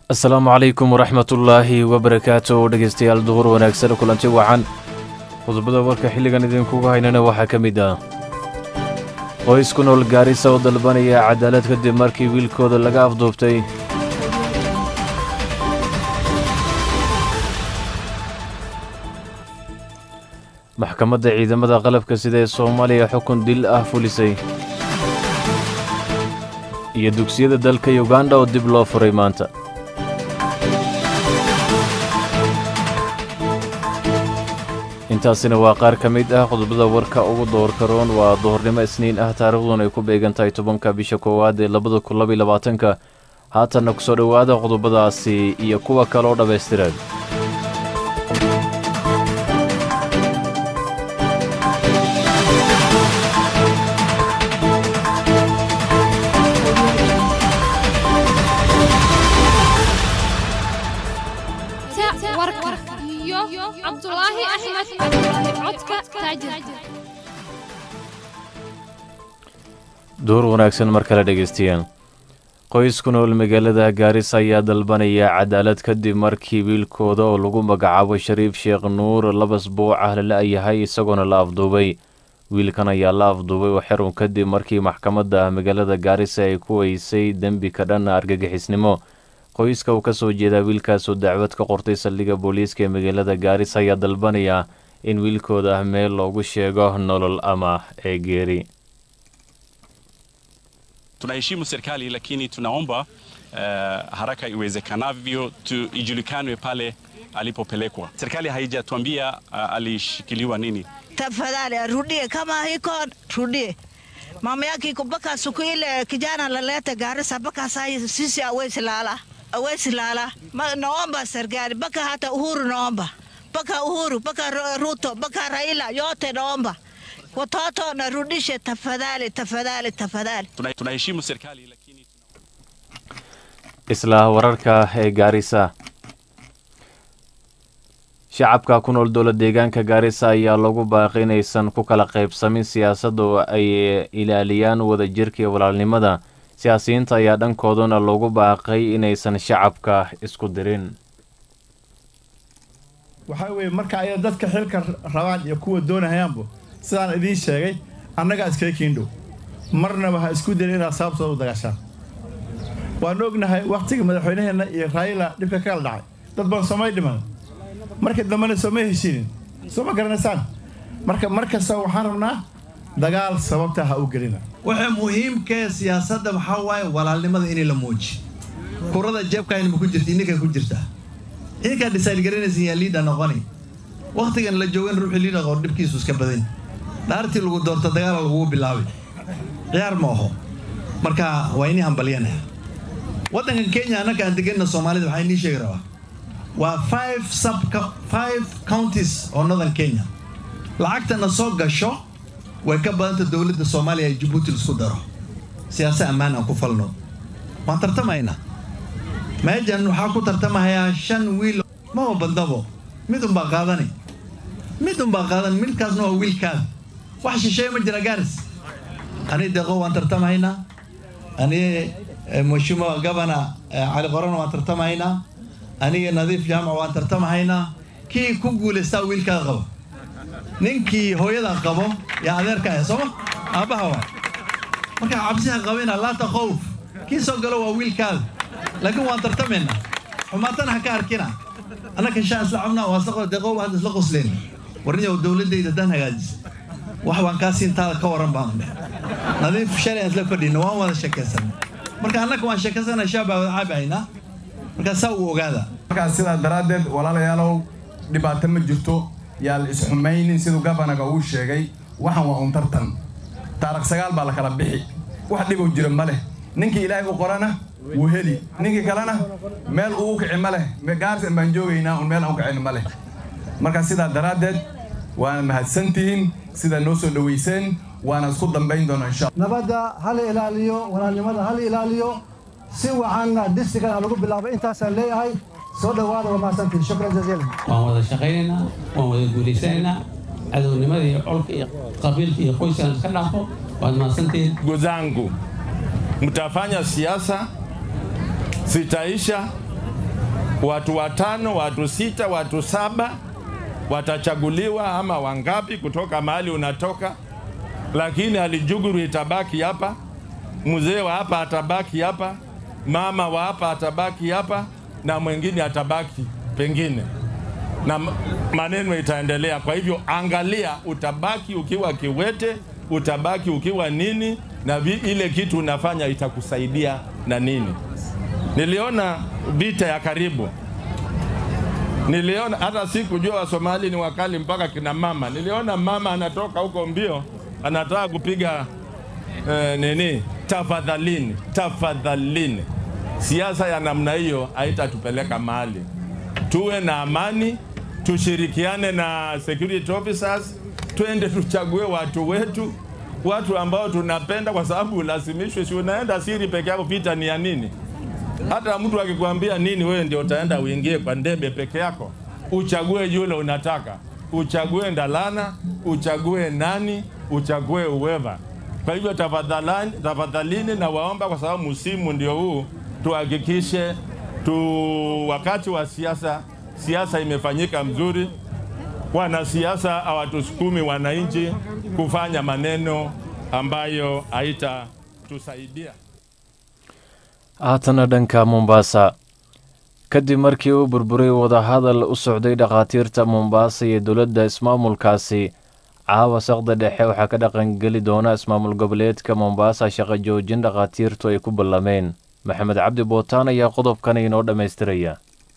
asalaamu calaykum waraxmatullaahi wabarakaatu dhegeystayaal duhur wanaagsan kulanti wacan qodobada warka xilligan idinkuga haynana waxaa ka mid ah qoys ku nool gaarisa oo dalbanaya cadaalad kadib markii wiilkooda laga afduubtay maxkamadda ciidamada qalabka sida ee soomaaliya xukun dil ah fulisay iyo dugsiyada dalka yuganda oo dib loo furay maanta intaasina waa qaar ka mid ah qodobada warka ugu doorka roon waa duhurnimo isniin ah taariikhduna ay ku beegan tahay tobanka bisha koowaad ee labada kun labaiy labaatanka haatanna ku soo dhowaada qodobadaasi iyo kuwa kale oo dhammaystiran duur wanaagsan mar kale dhegaystayaal qoys ku nool magaalada gaarisa ayaa dalbanaya cadaalad kadib markii wiilkooda oo lagu magacaabo shariif sheekh nuur labas buuc ah lala-yahay isagoona la afduubay wiilkan ayaa la afduubay oo xerun kadib markii maxkamadda magaalada gaarisa ay ku weysay dembi ka dhan argagixisnimo qoyska uu ka soo jeedaa wiilkaasoo dacwad ka qortay saldhigga booliiska ee magaalada gaarisa ayaa dalbanaya in wiilkooda meel loogu sheego nolol ama ee geeri tunaheshimu serikali lakini tunaomba uh, haraka iwezekanavyo tu, ijulikanwe pale alipopelekwa. Serikali haijatuambia uh, alishikiliwa nini. Tafadhali arudie, kama hiko rudie. Mama yake iko mpaka siku ile kijana lalete Garissa, mpaka saa sisi awezi lala, awezi lala. Ma, naomba serikali mpaka hata Uhuru naomba, mpaka Uhuru, mpaka Ruto, mpaka Raila, yote naomba watoto narudishe tafadhali, tafadhali, tafadhali. Tunaheshimu serikali lakini isla wararka ee gaarisa shacabka ku nool dowla deegaanka gaarisa ayaa lagu baaqay inaysan ku kala qaybsamin siyaasadda oo ay ilaaliyaan wadajirka iyo walaalnimada siyaasiyiinta ayaa dhankoodana loogu baaqay inaysan shacabka isku dirin waxaa weeye marka ay dadka xilka rabaan iyo kuwa doonahayaanbu sidaan idiin sheegay annagaa iskaga kiindhow marnaba ha isku dayin inaad sababtooda u dagaashaan waannu ognahay wakhtigii madaxweynaheenna iyo raayila dhibka kala dhacay dad badan soomay dhiman markii dambena sooma heshiinin soo ma garanaysaan marka mar kasta waxaan rabnaa dagaal sababta ha u gelina waxa muhiimkee siyaasadda waxaa waaye walaalnimada inay la muuji kurada jeebkaayna ma ku jirta ininkaa ku jirtaa idinkaa dhisaayl garanaysan yaa liida noqoni wakhtigan la joogan ruuxii liida qor dhibkiisu iska badan dhaartii lagu doorto dagaala lagugu bilaabay ciyaar ma aho marka waa inii hambalyanaya waddankan kenya annaka aan deganna soomaalida waxaa inii sheegi rabaa waa five sub five counties oo northern kenya lacagtana soo gasho way ka badanta dowladda soomaaliya ee jabuuti laisku daro siyaase ammaan aan ku falno waan tartamaynaa meejan waxaa ku tartamahayaa shan wiil maba badnabo mid unbaa qaadani mid unbaa qaadan midkaasna waa wiilkaada wax shisheeye ma jira gaaris ani deeqo waan tartamahaynaa ani mheshimiwa gabana cali qorana waan tartamahaynaa aniga nadiif jaamac waan tartamahaynaa kii ku guulaystaa wiilkaada qabo ninkii hooyada qabo yaa adeerka ah sooma aabbaha waa markaa cabsiha qabina laata khowf kii soo galo waa wiilkaada laakiin waan tartamaynaa xumaatana ha ka arkina annaka shaan isla cabnaa waa isla deeqo hadda isla qosleen warniyow dowladdayda dan hagaajisa wax waan kaa siintaada ka waran baan dheh nadiif shalay aan isla fadhina waan wada sheekaysanay marka annaka waan sheekaysana shaabaa wada caabahaynaa markaa saa uu ogaada markaas sidaa daraaddeed walaalayaalow dhibaato ma jirto yaa la isxumaynin siduu gabanaga uu sheegay waxan waa un tartan taarikh sagaal baa la kala bixi wax dhibow jira ma leh ninkii ilaahay u qorana wuu heli ninkii kalena meel uu u kici ma leh gaarsan baan joogaynaa un meel aan u kicin ma leh marka sidaa daraaddeed waana mahadsantihiin sidaa noo soo dhowayseen waana isku dambayn doonaa insha nabadda hala ilaaliyo walaalnimada hala ilaaliyo si wacanna distrigan aan lagu bilaabay intaasaan leeyahay soo dhowaada waa mahadsantihin shukran jaziilan waan wada shaqaynaynaa waan wada guulaysanaynaa cadownimada iyo colka iyo qabiilka iyo qoyskaan iska dhaafo waad mahadsantihiin ndugu zangu, mtafanya siasa, sitaisha watu watano, watu sita, watu saba watachaguliwa ama wangapi kutoka mahali unatoka, lakini Alijuguru itabaki hapa, mzee wa hapa atabaki hapa, mama wa hapa atabaki hapa, na mwingine atabaki pengine, na maneno itaendelea. Kwa hivyo, angalia, utabaki ukiwa kiwete, utabaki ukiwa nini, na vi, ile kitu unafanya itakusaidia na nini. Niliona vita ya karibu niliona hata sikujua Wasomali ni wakali mpaka kina mama. Niliona mama anatoka huko mbio, anataka kupiga eh, nini, tafadhalini, tafadhalini. Siasa ya namna hiyo haitatupeleka mahali. Tuwe na amani, tushirikiane na security officers, twende tuchague watu wetu, watu ambao tunapenda, kwa sababu ulazimishwe, si unaenda siri peke yako. Vita ni ya nini? Hata mtu akikwambia nini, wewe ndio utaenda uingie kwa ndebe peke yako, uchague yule unataka, uchague Ndalana, uchague nani, uchague uweva. Kwa hivyo tafadhalani, tafadhalini na waomba, kwa sababu msimu ndio huu, tuhakikishe tu wakati wa siasa, siasa imefanyika mzuri. Wanasiasa hawatusukumi wananchi kufanya maneno ambayo haitatusaidia. haatana dhanka mombaasa kadib markii uu burburay wadahadal u socday dhakhaatiirta mombaasa iyo dowladda ismaamulkaasi caawa saqda dhexe waxaa ka dhaqangeli doona ismaamul goboleedka mombaasa shaqo joojin dhakhaatiirtu ay ku ballameen maxamed cabdi bootaan ayaa qodobkan inoo dhammaystiraya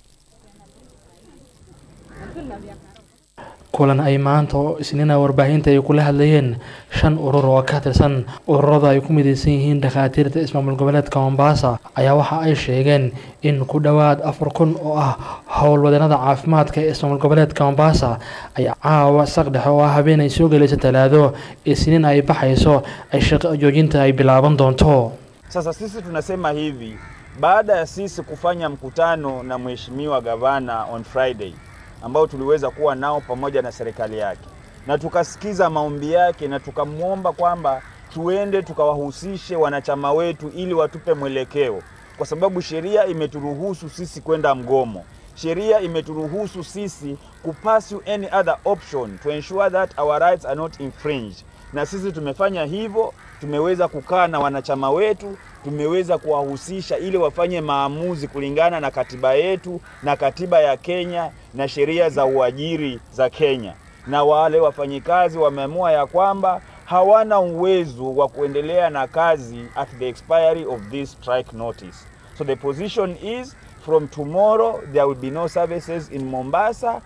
kulan ay maanta oo isniina warbaahinta ay kula hadlayeen shan urur oo ka tirsan ururada ay ku midaysan yihiin dhakhaatiirta ismaamul goboleedka mombaasa ayaa waxa ay sheegeen in ku dhowaad afar kun oo ah howlwadeenada caafimaadka ee ismaamul goboleedka mombaasa ay caawa saqdhexe oo ah habeen ay soo gelayso talaado isniin ay baxayso ay shaqo joojinta ay bilaaban doonto Sasa sisi tunasema hivi, baada ya sisi kufanya mkutano na mheshimiwa gavana on Friday ambao tuliweza kuwa nao pamoja na serikali yake, na tukasikiza maombi yake na tukamwomba kwamba tuende tukawahusishe wanachama wetu ili watupe mwelekeo, kwa sababu sheria imeturuhusu sisi kwenda mgomo. Sheria imeturuhusu sisi kupursue any other option to ensure that our rights are not infringed, na sisi tumefanya hivyo. Tumeweza kukaa na wanachama wetu, tumeweza kuwahusisha ili wafanye maamuzi kulingana na katiba yetu na katiba ya Kenya na sheria za uajiri za Kenya, na wale wafanyikazi wameamua ya kwamba hawana uwezo wa kuendelea na kazi at the expiry of this strike notice. So the position is from tomorrow there will be no services in Mombasa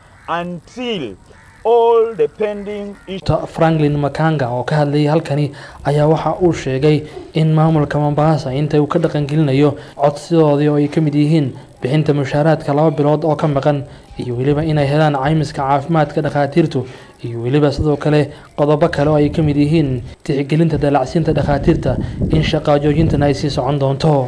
until all the pending Ta- franklin makanga oo ka hadlayay halkani ayaa waxa uu sheegay in maamulka mombaasa inta uu ka dhaqangelinayo codsidoodii oo ay ka mid yihiin bixinta mushaaraadka laba bilood oo ka maqan iyo weliba inay helaan caymiska caafimaadka dhakhaatiirtu iyo weliba sidoo kale qodobo kale oo ay ka mid yihiin tixgelinta dalacsiinta dhakhaatiirta in shaqaa joojintana ay sii socon doonto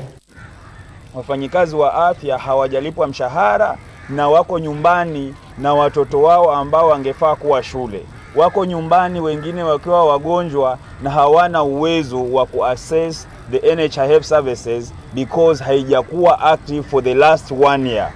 wafanyikazi wa afya hawajalipwa mshahara na wako nyumbani na watoto wao ambao wangefaa kuwa shule. Wako nyumbani wengine wakiwa wagonjwa na hawana uwezo wa kuaccess the NHIF services because haijakuwa active for the last one year.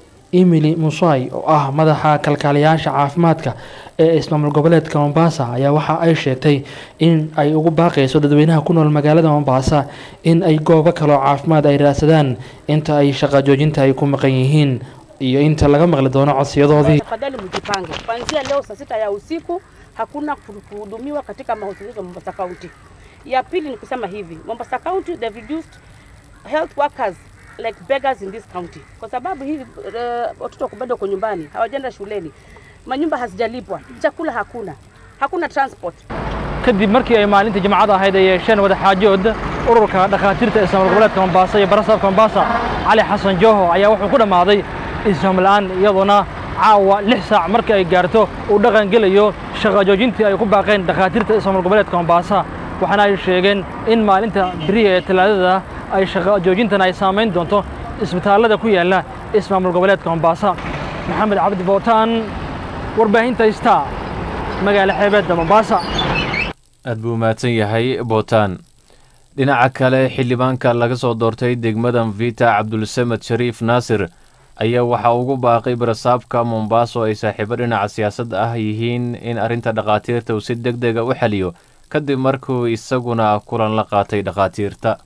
emily musai oo ah madaxa kalkaaliyaasha caafimaadka ee ismaamul goboleedka mombasa ayaa waxa ay sheegtay in ay ugu baaqayso dadweynaha ku nool magaalada mombasa in ay goobo kaloo caafimaad ay raadsadaan inta ay shaqa joojinta ay ku maqan yihiin iyo inta laga maqli doono codsiyadoodii Tafadhali mjipange, kuanzia leo saa sita ya usiku hakuna kuhudumiwa katika mahospitali ya Mombasa County. Ya pili ni kusema hivi, Mombasa County they've reduced health workers like beggars in this county, kwa sababu hii uh, watoto wako bado kwa nyumbani, hawajaenda shuleni, manyumba hazijalipwa, chakula hakuna, hakuna transport. kadib markii ay maalinta jimcada ahayd ay yeesheen wadaxaajood ururka dhakhaatiirta ismaamul goboleedka mombasa iyo barasaabka mombasa cali xasan joho ayaa wuxuu ku dhammaaday isfaham la-aan iyadoona caawa lix saac markii ay gaarto uu dhaqan gelayo shaqa joojintii ay ku baaqeen dhakhaatiirta ismaamul goboleedka mombasa waxaana ay sheegeen in maalinta beriya ee talaadada ay shaqa joojintan ay saamayn doonto isbitaallada ku yaala ismaamul goboleedka mombasa maxamed cabdi bootaan warbaahinta star magaala xeebeedda mombasa aad buu mahadsan yahay bootaan dhinaca kale xildhibaanka laga soo doortay degmada mvita cabdulsamed shariif naasir ayaa waxaa ugu baaqay barasaabka mombaaso ay saaxiibo dhinaca siyaasadda ah yihiin in arrinta dhakhaatiirta uu si deg dega u xaliyo kadib markuu isaguna kulan la qaatay dhakhaatiirta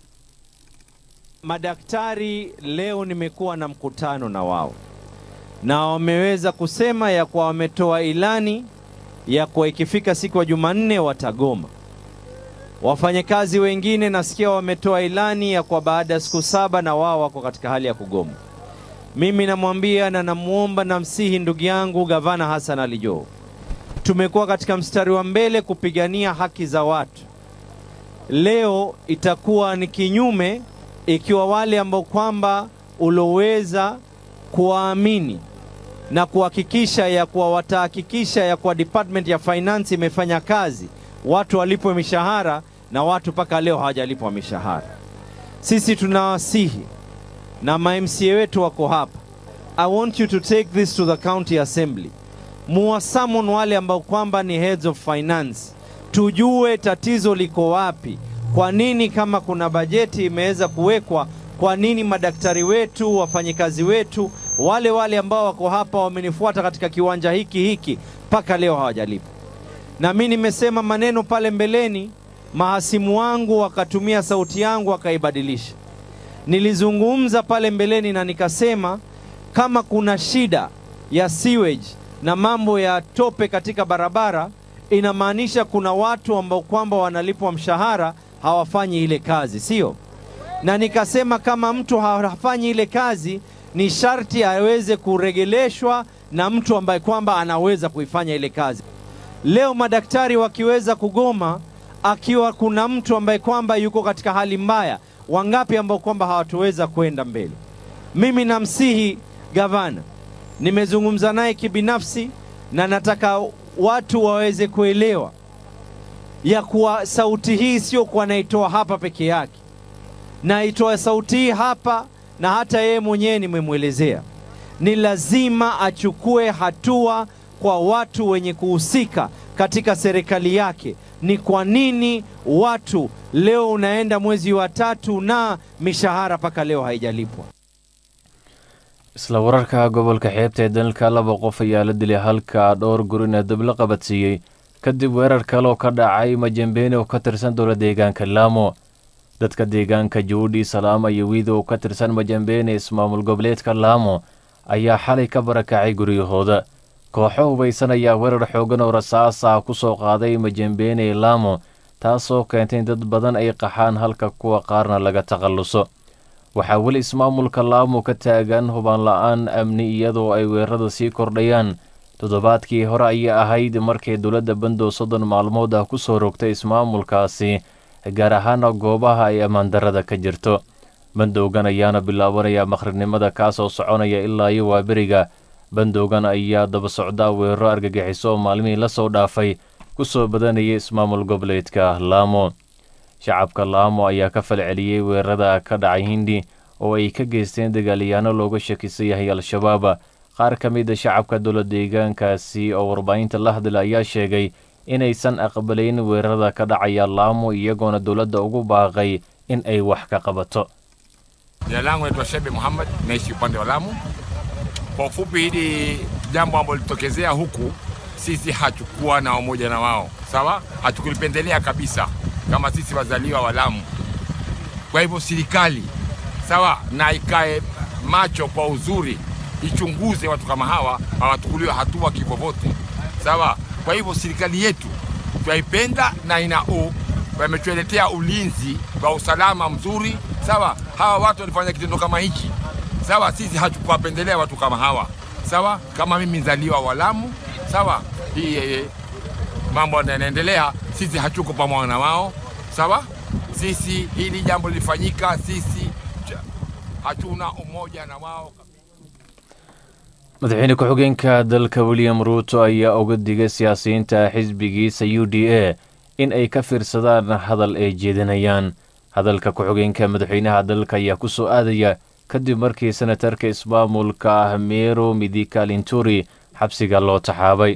Madaktari leo nimekuwa na mkutano na wao na wameweza kusema ya kuwa wametoa ilani ya kuwa ikifika siku ya Jumanne watagoma. Wafanyakazi wengine nasikia wametoa ilani ya kwa baada ya siku saba na wao wako katika hali ya kugoma. Mimi namwambia na namwomba na msihi ndugu yangu Gavana Hassan Ali Joho, tumekuwa katika mstari wa mbele kupigania haki za watu. Leo itakuwa ni kinyume ikiwa wale ambao kwamba uloweza kuwaamini na kuhakikisha ya kuwa watahakikisha ya kuwa Department ya Finance imefanya kazi, watu walipwe mishahara na watu mpaka leo hawajalipwa mishahara. Sisi tunawasihi na ma-MCA wetu wako hapa. I want you to take this to the county assembly. Muwasamon wale ambao kwamba ni heads of finance, tujue tatizo liko wapi. Kwa nini kama kuna bajeti imeweza kuwekwa, kwa nini madaktari wetu, wafanyikazi wetu, wale wale ambao wako hapa wamenifuata katika kiwanja hiki hiki mpaka leo hawajalipwa? Na mimi nimesema maneno pale mbeleni, mahasimu wangu wakatumia sauti yangu wakaibadilisha. Nilizungumza pale mbeleni na nikasema kama kuna shida ya sewage na mambo ya tope katika barabara, inamaanisha kuna watu ambao kwamba wanalipwa mshahara hawafanyi ile kazi, sio? Na nikasema kama mtu hafanyi ile kazi, ni sharti aweze kuregeleshwa na mtu ambaye kwamba anaweza kuifanya ile kazi. Leo madaktari wakiweza kugoma, akiwa kuna mtu ambaye kwamba yuko katika hali mbaya, wangapi ambao kwamba hawatoweza kwenda mbele? Mimi namsihi gavana, nimezungumza naye kibinafsi na nataka watu waweze kuelewa ya kuwa sauti hii sio kuwa naitoa hapa peke yake, naitoa sauti hii hapa na hata yeye mwenyewe nimemwelezea, ni lazima achukue hatua kwa watu wenye kuhusika katika serikali yake. Ni kwa nini watu leo unaenda mwezi wa tatu na mishahara mpaka leo haijalipwa? isla wararka gobolka xeebta ee dalka laba qof ayaa la dilay halka dhowr gurina dab la qabadsiiyey kadib weerar kale oo ka dhacay majambeene oo ka tirsan dowla deegaanka laamo dadka deegaanka juudhi salaama iyo wiido oo ka tirsan majambeene ismaamul goboleedka laamo ayaa xalay ka barakacay guryahooda kooxo hubaysan ayaa weerar xoogan oo rasaas ah ku soo qaaday majambeene laamo taasoo keentay in dad badan ay qaxaan halka kuwa qaarna laga takhalluso waxaa weli ismaamulka laamo ka taagan hubaan la-aan amni iyadoo ay weerarada sii kordhayaan toddobaadkii hore ayay ahayd markay dowladda bandow soddon maalmood ah ku soo rogtay ismaamulkaasi gaar ahaana goobaha ay ammaandarrada ka jirto bandowgan ayaana bilaabanaya makhrinimada kaasoo soconaya ilaa iyo waaberiga bandowgan ayaa daba socdaa weeraro argagixiso oo maalmihii la soo dhaafay ku soo badanayay ismaamul goboleedka laamo shacabka laamo ayaa ka falceliyey weerarada ka dhacay hindi oo ay ka geysteen dagaalyaano looga shakisan yahay al-shabaab qaar ka mid a shacabka dowla deegaankaasi oo warbaahinta la hadla ayaa sheegay inaysan aqbalayn weerarada ka dhacaya laamo iyagoona dowladda ugu baaqay in ay wax ka qabato Jina langu naitwa Shebe Muhammad, naishi upande wa Lamu. Kwa ufupi, hili jambo ambalo lilitokezea huku, sisi hatukuwa na umoja na wao, sawa, hatukulipendelea kabisa kama sisi wazaliwa wa Lamu. Kwa hivyo serikali, sawa, na ikae macho kwa uzuri, ichunguze watu kama hawa hawachukuliwe hatua kivyovyote, sawa. Kwa hivyo serikali yetu twaipenda na ina u wametuletea ulinzi wa usalama mzuri, sawa. Hawa watu walifanya kitendo kama hichi, sawa, sisi hatukuwapendelea watu kama hawa, sawa. Kama mimi mzaliwa wa Lamu, sawa, hii eh, mambo yanaendelea, sisi hatuko pamoja na wao, sawa. Sisi hili jambo lilifanyika, sisi hatuna umoja na wao. madaxweyne ku-xigeenka dalka william ruuto ayaa uga digay siyaasiyiinta xisbigiisa u d a in ay ka fiirsadaan hadal ay jeedinayaan hadalka ku-xigeenka madaxweynaha dalka ayaa ku soo aadaya kadib markii senatarka ismaamulka mero midhikalinturi xabsiga loo taxaabay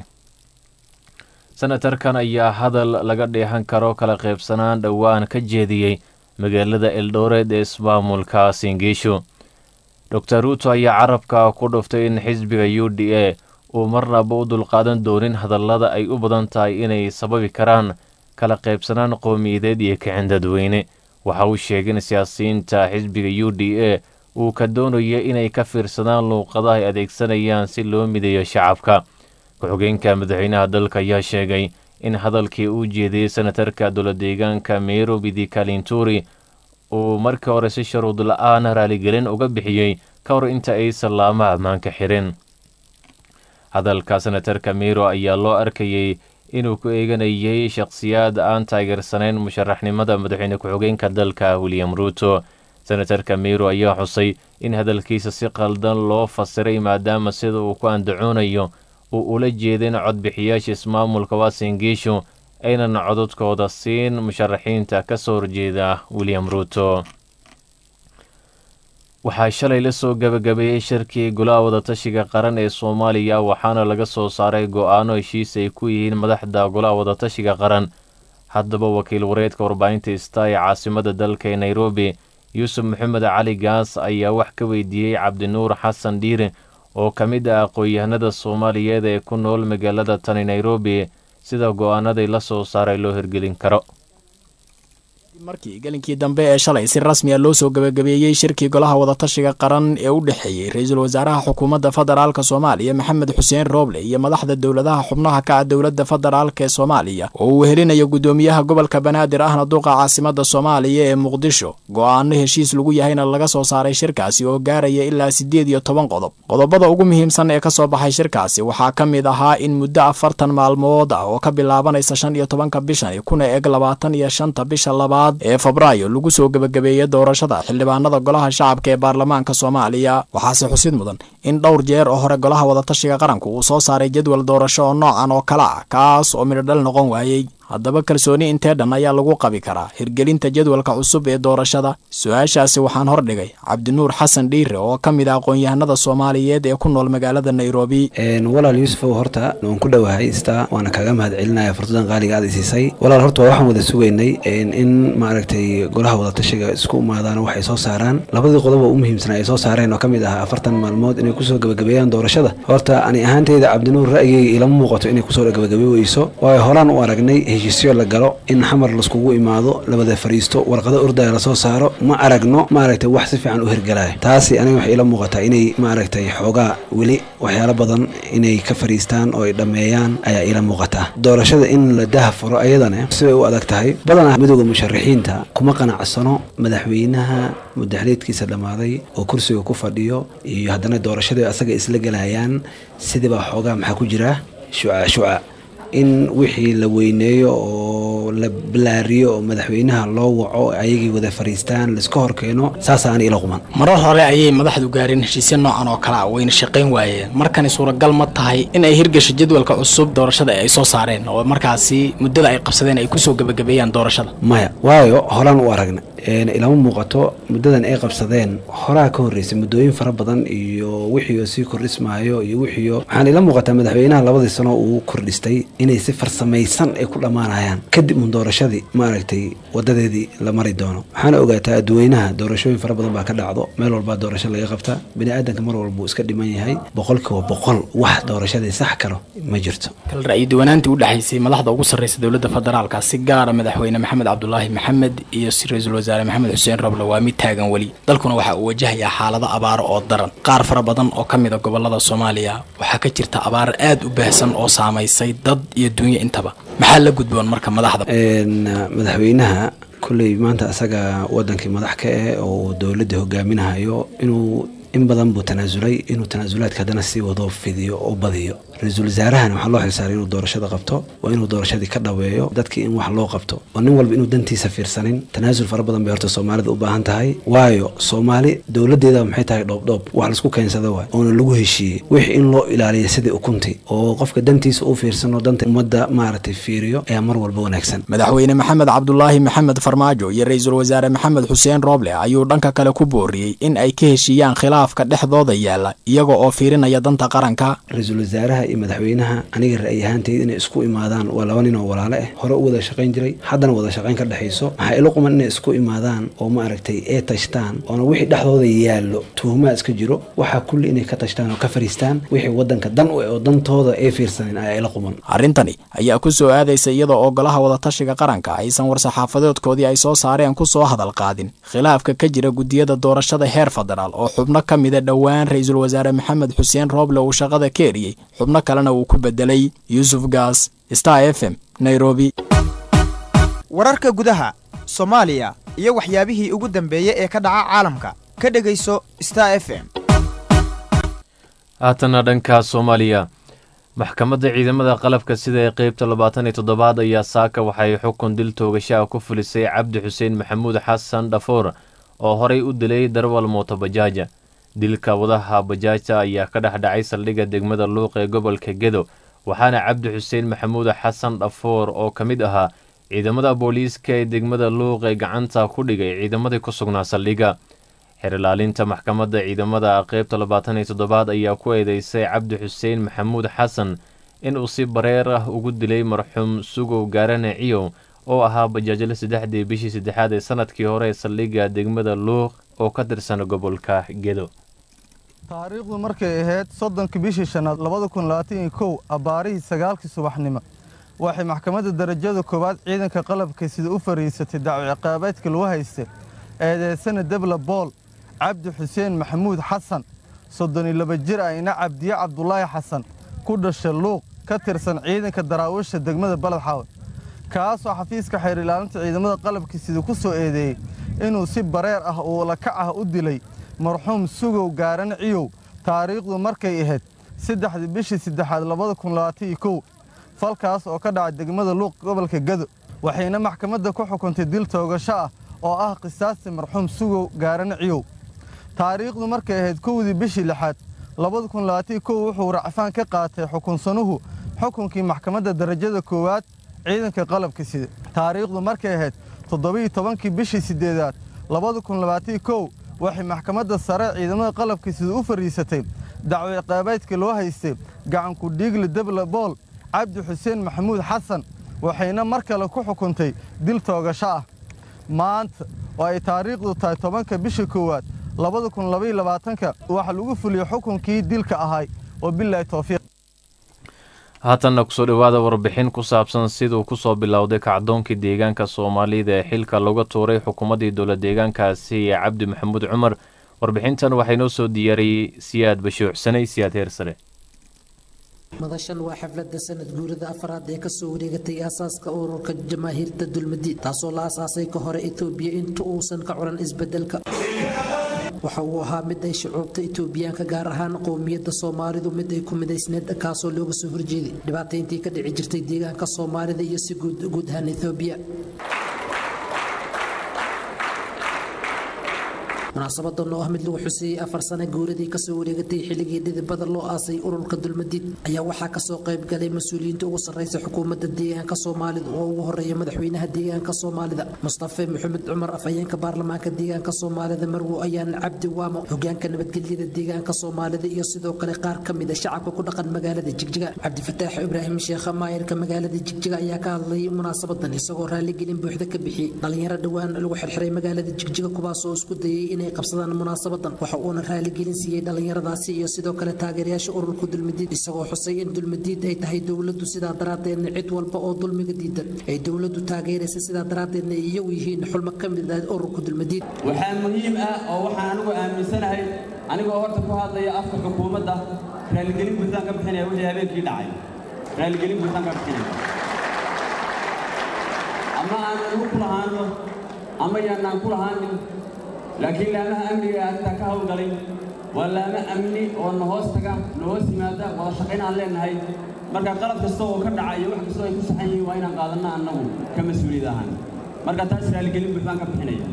senatarkan ayaa hadal laga dheehan karo kala qaybsanaan dhowaan ka jeediyey magaalada eldored ee ismaamulka singiisho dor ruuto ayaa carabka ku dhuftay in xisbiga u d a uu marnaba u dulqaadan doonin hadallada ay u badan tahay inay sababi karaan kala qaybsanaan qowmiyadeed iyo kicin dadweyne waxa uu sheegay in siyaasiyiinta xisbiga u d a uu ka doonayo inay ka fiirsadaan luuqadaha ay adeegsanayaan si loo mideeyo shacabka ku-xigeenka madaxweynaha dalka ayaa sheegay in hadalkii uu jeediyey senatarka dowla deegaanka nairobi di kalinturi uu markii hore si shuruud la-aan raaligelin uga bixiyey ka hor inta aysan laamaha ammaanka xirin hadalka senatarka miro ayaa loo arkayey inuu ku eeganayay shakhsiyaad aan taageersanayn musharaxnimada madaxweyne ku-xigeenka dalka william ruuto senatarka miro ayaa xusay in hadalkiisa si qaldan loo fasiray maadaama sida uu ku andacoonayo uu ula jeedin codbixiyaasha ismaamulka waasingiishu aynan cododkooda siin musharaxiinta ka soo horjeeda william ruuto waxaa shalay la soo gabagabeeyey shirkii golaha wadatashiga qaran ee soomaaliya waxaana laga soo saaray go-aano heshiis ay ku yihiin madaxda golaha wadatashiga qaran haddaba wakiil wareedka warbaahinta ista ee caasimada dalka ee nairobi yuusuf maxamed cali gaas ayaa wax ka weydiiyey cabdinuur xasan dhiire oo ka mid ah aqoon-yahanada soomaaliyeed ee ku nool magaalada tani nairobi sida go-aanadii la soo saaray loo hirgelin karo markii gelinkii dambe ee shalay si rasmiya loo soo gabagabeeyey shirkii golaha wadatashiga qaran ee u dhexeeyey ra-iisul wasaaraha xukuumadda federaalka soomaaliya maxamed xuseen rooble iyo madaxda dowladaha xubnaha ka ah dowladda federaalk ee soomaaliya oo uu helinayo guddoomiyaha gobolka banaadir ahna duuqa caasimada soomaaliya ee muqdisho go-aano heshiis lagu yahayna laga soo saaray shirkaasi oo gaaraya ilaa siddeed iyo toban qodob qodobada ugu muhiimsan ee kasoo baxay shirkaasi waxaa ka mid ahaa in muddo afartan maalmood ah oo ka bilaabanaysa shan iyo tobanka bishan kuna eg labaatan iyo shanta bisha labaad ee febraayo lagu soo gebagabeeyey doorashada xildhibaanada golaha shacabka ee baarlamaanka soomaaliya waxaase xusid mudan in dhowr jeer oo hore golaha wadatashiga qaranku uu soo saaray jadwal doorasho oo noocan oo kale ah kaas oo midhodhal noqon waayey haddaba kalsooni intee dhan ayaa lagu qabi karaa hirgelinta jadwalka cusub ee doorashada su-aashaasi waxaan hordhigay cabdinuur xasan dhiire oo ka mid ah aqoon-yahanada soomaaliyeed ee ku nool magaalada nairobi walaal yuusufow horta waan ku dhowahay istaa waana kaga mahad celinaya fursadan qaaliga aad isiisay walaal horta waa waxaan wada sugaynay in maaragtay golaha wadatashiga isku imaadaan waxay soo saaraan labadii qodob oo u muhiimsanaa ay soo saareen oo ka mid ah afartan maalmood inay kusoo gabagabeeyaan doorashada horta ani ahaanteyda cabdinuur ra'yigayga ilama muuqato inay kusoo gabagabe weyso waayo horaan u aragnay heshiisyo la galo in xamar laiskugu imaado labada fariisto warqado ordaya lasoo saaro ma aragno maaragtay wax si fiican u hirgalaya taasi aniga waxay ila muuqataa inay maaragtay xoogaa weli waxyaalo badan inay ka fariistaan oo ay dhammeeyaan ayaa ila muuqataa doorashada in la daha furo ayadana sibay u adag tahay badanaa midooda musharaxiinta kuma qanacsano madaxweynaha mudaxleedkiisa dhammaaday oo kursiga ku fadhiyo iyo haddana doorashadii asaga isla gelayaan sidibaa xoogaa maxaa ku jira shuca shuca in wixii la weyneeyo oo la balaariyo oo madaxweynaha loo waco ayagii wada fariistaan laiska horkeeno saasaana ila quman marar hore ayay madaxdu gaareen heshiisya noocan oo kale ah wayna shaqayn waayeen markani suuragal ma tahay in ay hirgasho jadwalka cusub doorashada ay soo saareen oo markaasi muddada ay qabsadeen ay kusoo gebagabeeyaan doorashada maya waayo horaan u aragna ilama muuqato muddadan ay qabsadeen horaa ka horreysay muddooyin fara badan iyo wixii oo sii kordhismaayo iyo wixii waxaan ila muuqataa madaxweynaha labadii sano uu kordhistay inay si farsamaysan ay ku dhammaanayaan kadib un doorashadii maaragtay wadadeedii la mari doono waxaana ogaataa adduweynaha doorashooyin fara badan baa ka dhacdo meel walbaa doorasho laga qabta bini aadanka mar walbuu iska dhiman yahay boqolkiiba boqol wax doorashadii sax karo ma jirto kal ra'yi duwanaantii u dhexaysay madaxda ugu sarreysa dowladda federaalka si gaara madaxweyne maxamed cabdulaahi maxamed iyo ra-iisul wasaare maxamed xuseen roble waa mid taagan weli dalkuna waxa uu wajahayaa xaalado abaaro oo daran qaar fara badan oo ka mid a gobolada soomaaliya waxaa ka jirta abaar aad u baahsan oo saamaysay dad iyo dunyo intaba maxaa la gudboon marka madaxda madaxweynaha kolley maanta asaga wadankii madax ka eh oo dowladda hogaaminahayo inuu in badan buu tanaasulay inuu tanaasulaadka haddana sii wado fidiyo oo badiyo ra-iisul wasaarahana waxaa loo xilsaaray inuu doorashada qabto waa inuu doorashadii ka dhaweeyo dadkii in wax loo qabto oo nin walba inuu dantiisa fiirsanin tanaasul fara badan bay horta soomaalida u baahan tahay waayo soomaali dowladeeda maxay tahay dhoobdhoob wax laisku keensada waay oona lagu heshiiyey wix in loo ilaaliya sidii ukunti oo qofka dantiisa u fiirsano danta ummadda maaragtay fiiriyo ayaa mar walba wanaagsan madaxweyne maxamed cabdulaahi maxamed farmaajo iyo ra-iisul wasaare maxamed xuseen rooble ayuu dhanka kale ku booriyey in ay ka heshiiyaan khilaaf khilaafka dhexdooda yaalla iyaga oo fiirinaya danta qaranka ra-iisul wasaaraha iyo madaxweynaha aniga ra'yi ahaantayda inay isku imaadaan waa laba nin oo walaale ah hore u wada shaqayn jiray haddana wada shaqayn ka dhexayso maxaa ila quman inay isku imaadaan oo ma aragtay ee tashtaan oona wixii dhexdooda yaallo tuhumaa iska jiro waxaa kulli inay ka tashtaan oo ka fariistaan wixii wadanka dan u eh oo dantooda ay fiirsanin ayaa ila quman arrintani ayaa ku soo aadaysa iyada oo golaha wadatashiga qaranka aysan war-saxaafadeedkoodii ay soo saareen ku soo hadal qaadin khilaafka ka jira guddiyada doorashada heer federaal oo xubno ka mida dhowaan ra-iisul wasaare maxamed xuseen rooble uu shaqada ka eriyey xubno kalena uu ku bedelay yuusuf gaas star f m nairobi wararka gudaha soomaaliya iyo waxyaabihii ugu dambeeyey ee ka dhaca caalamka ka dhegayso star f m haatana dhanka soomaaliya maxkamadda ciidamada qalabka sida ee qeybta labaatan iyo toddobaad ayaa saaka waxay xukun dil toogashaha ku fulisay cabdi xuseen maxamuud xasan dhafoor oo horey u dilay darwal mooto bajaaja dilka wadaha bajaajta ayaa ka dhex dhacay saldhigga degmada luuq ee gobolka gedo waxaana cabdi xuseen maxamuud xasan dhafoor oo ka mid ahaa ciidamada booliiska ee degmada luuq ee gacanta ku dhigay ciidamadii ku sugnaa saldhigga xerilaalinta maxkamadda ciidamada qeybta labaatan iyo toddobaad ayaa ku eedeysay cabdi xuseen maxamuud xasan inuu si bareer ah ugu dilay marxuum sugow gaarane ciyow oo ahaa bajaajle saddexdii bishii saddexaad ee sanadkii hore ee saldhigga degmada luuq oo ka tirsan gobolka gedo taariikhdu markay ahayd soddonka bishii shanaad labada kun labaatan iyo kow abbaarihii sagaalkii subaxnimo waxay maxkamadda darajada koowaad ciidanka qalabka sida u fariisatay dacwo ciqaabeedka lagu haystay eedeysana debla bool cabdi xuseen maxamuud xasan soddon iyo laba jir ah ina cabdiye cabdulaahi xasan ku dhasha luuq ka tirsan ciidanka daraawiisha degmada baledxaawe kaasoo xafiiska xeer ilaalinta ciidamada qalabka sida ku soo eedeeyey inuu si bareer ah uu lakac ah u dilay marxuum sugow gaarane ciyow taariikhdu markay ahayd saddexdii bishii saddexaad labada kun labaatan iyo kow falkaas oo ka dhacay degmada luuq gobolka gado waxayna maxkamadda ku xukuntay dil toogasho ah oo ah qisaasti marxuum sugow gaarane ciyow taariikhdu markay ahayd kowdii bishii lixaad labada kun labaatan iyo kow wuxuu racfaan ka qaatay xukunsanuhu xukunkii maxkamadda darajada koowaad ciidanka qalabka sida taariikhdu markay ahayd toddobiiyo tobankii bishii siddeedaad labada kun labaatan iyo kow waxay maxkamadda sare ciidamada qalabka sida u fariisatay dacwo ciqaabeedka loo haystay gacanku dhiigle debla bool cabdi xuseen maxamuud xasan waxayna mar kale ku xukuntay dil toogasho ah maanta oo ay taariikhdu tahay tobanka bisha koowaad labada kun labaiyo labaatanka waxaa lagu fuliyey xukunkii dilka ahay oo bilaahi towfiiq haatanna kusoo dhowaada warbixin ku saabsan siduu kusoo bilowday kacdoonkii deegaanka soomaalida ee xilka looga tuuray xukuumaddii dowla deegaankaasi ee cabdi maxamuud cumar warbixintan waxaa inoo soo diyaariyey siyaad bashuucsanay siyaad heer sare madashan waa xafladda sanad guurida afraad ee kasoo wareegatay aasaaska ururka jamaahiirta dulmadiid taasoo la asaasay ka hore etoobiya inta uusan ka culan isbedelka waxa uu ahaa mid ay shucuubta itoobiyaanka gaar ahaan qowmiyadda soomaalidu mid ay ku midaysneed kaasoo looga soo horjeeday dhibaatayntii ka dhici jirtay deegaanka soomaalida iyo si guud guud ahaan etoobiya munaasabadan oo ah mid lagu xuseeyey afar sano guuradii kasoo wareegatay xilligii dhidibada loo aasay ururka dulmadiid ayaa waxaa kasoo qayb galay mas-uuliyiinta ugu sarreysa xukuumadda deegaanka soomaalida oo ugu horeeya madaxweynaha deegaanka soomaalida mustafe maxamed cumar afhayeenka baarlamaanka deegaanka soomaalida marwo ayaan cabdi waamo hogaanka nabadgelyada deegaanka soomaalida iyo sidoo kale qaar ka mid a shacabka ku dhaqan magaalada jigjiga cabdifataax ibraahim sheekha maayirka magaalada jigjiga ayaa ka hadlayay munaasabadan isagoo raaligelin buuxda ka bixiyey dhalinyaro dhowaan lagu xirxiray magaalada jigjiga kuwaasoo isku dayay inay qabsadaan munaasabadan waxa uuna raaligelin siiyey dhallinyaradaasi iyo sidoo kale taageerayaasha ururka dulmadiid isagoo xusay in dulmadiid ay tahay dowladdu sidaa daraaddeedna cid walba oo dulmiga diidan ay dowladdu taageeraysa sidaa daraaddeedna ay iyagu yihiin xulmo ka mid ah ururka dulmadiid waxaa muhiim ah oo waxaan anigu aaminsanahay anigoo horta ku hadlaya afka xukuumadda raaligelin buuxdaan ka bixinaya wixii habeenkii dhacay raaligelin buuxdaan ka bixinaya ama aanan ugu ku lahaano ama yaanaan ku lahaanin laakiin laamaha amniga arrintaa ka howlgalay waa laamo amni oo na hoos taga na hoos yimaada wada shaqayn aan leenahay marka qalab kasta oo ka dhaca iyo wax kastoo ay ku saxan yihiin waa inaan qaadanna annagu ka mas-uuliyad ahaan marka taas raaligelin buuxdaan ka bixinaya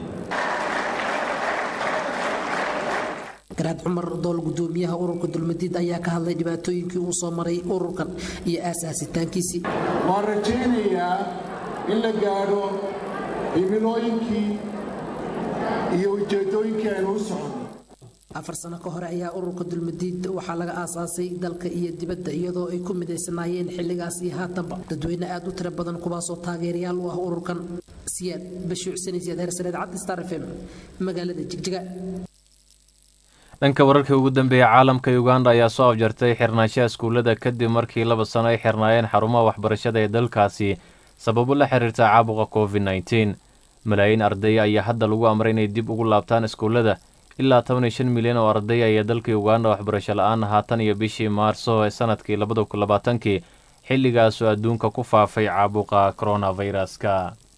garaad cumar dool gudoomiyaha ururka dulmadiid ayaa ka hadlay dhibaatooyinkii uu soo maray ururkan iyo aasaasitaankiisii waan rajaynayaa in la gaadho himilooyinkii iyo ujeeddooyinkii aynu u soconno afar sano ka hore ayaa ururka dulmadiid waxaa laga aasaasay dalka iyo dibadda iyadoo ay ku midaysanaayeen xilligaas iyo haatanba dadweyne aad u tiro badan kuwaasoo taageerayaal u ah ururkan siyaad bashiir xuseen siyaad heersareed cabdi star f m magaalada jigjiga dhanka wararkii ugu dambeeyey caalamka uganda ayaa soo afjartay xirnaanshaha iskuullada kadib markii laba sano ay xirnaayeen xarumaha waxbarashada ee dalkaasi sababo la xiriirta caabuqa covid nneteen malaayiin arday ayaa hadda lagu amray inay dib ugu laabtaan iskuullada ilaa toban iyo shan milyan oo arday ayaa dalka uganda waxbarasho la-aan haatan iyo bishii maarso ee sanadkii labada kun labaatankii xilligaasoo adduunka ku faafay caabuqa coronaviruska